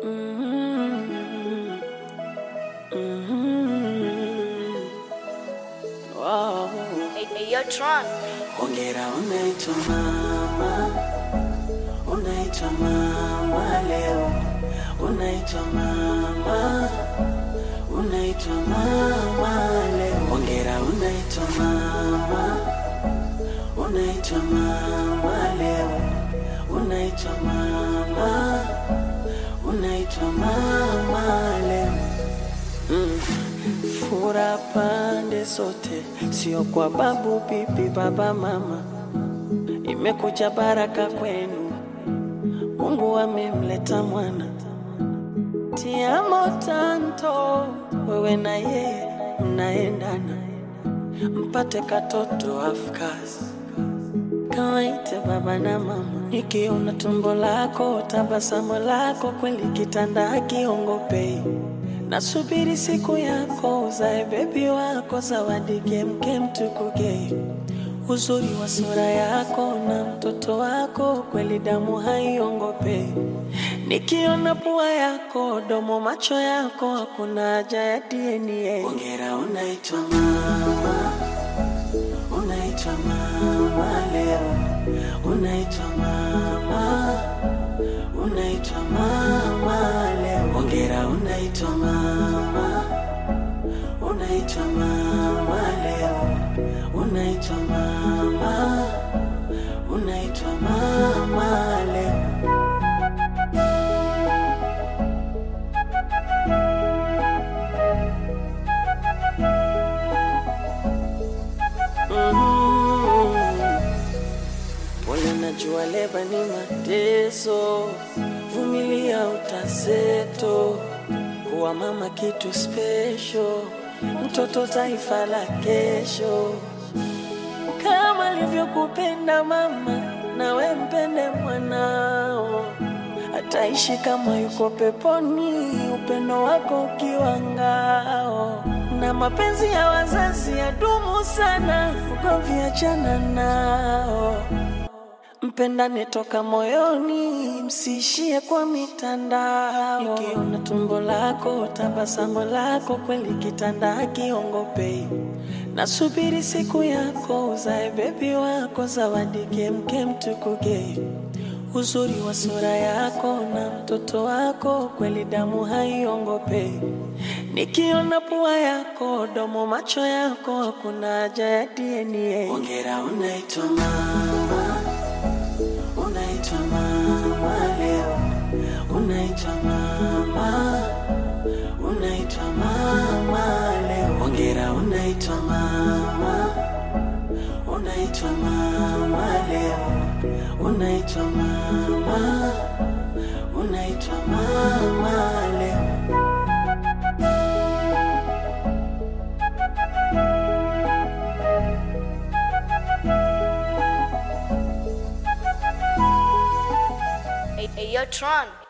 Mhm. Mhm. Wow. Hey, hey, yo, Tron. Hongera unaitwa mama, unaitwa mama leo, unaitwa mama, unaitwa mama leo. Hongera unaitwa mama, unaitwa mama leo, unaitwa mama, unaitwa mama leo. Mm. Fura pande zote, sio kwa babu, bibi, baba, mama. Imekuja baraka kwenu, Mungu amemleta mwana. Tiamo tanto, wewe na yeye mnaendana, mpate katoto afkasi kawaite baba na mama. Nikiona tumbo lako, tabasamu lako, kweli kitanda hakiongopei. Nasubiri siku yako, uzae bebi wako, zawadi kemkem tukugei. Uzuri wa sura yako na mtoto wako, kweli damu haiongopei. Nikiona pua yako, domo, macho yako, hakuna haja ya DNA. Hongera, unaitwa mama unaitwa mama leo, unaitwa mama, unaitwa mama leo. Hongera, unaitwa mama, unaitwa mama leo, unaitwa mama, unaitwa mama leo. Mhm. Pole, najua leba ni mateso, vumilia utaseto. Kuwa mama kitu special, mtoto taifa la kesho. Kama alivyokupenda mama, nawe mpende mwanao. Ataishi kama yuko peponi, upendo wako ukiwa ngao. Na mapenzi ya wazazi yadumu sana, ugomvi achana nao. Mpendane toka moyoni, msiishie kwa mitandao. Nikiona tumbo lako, tabasamu lako, kweli kitanda hakiongopei. Nasubiri siku yako, uzae bebi wako, zawadi kemkem tukugei. Uzuri wa sura yako na mtoto wako, kweli damu haiongopei. Nikiona pua yako, domo, macho yako, hakuna haja ya DNA. Hongera, unaitwa mama unaitwa mama leo, unaitwa mama, unaitwa mama leo. Hongera, unaitwa mama, unaitwa mama leo, unaitwa mama, unaitwa mama leo. Hey, hey, yo, Tron.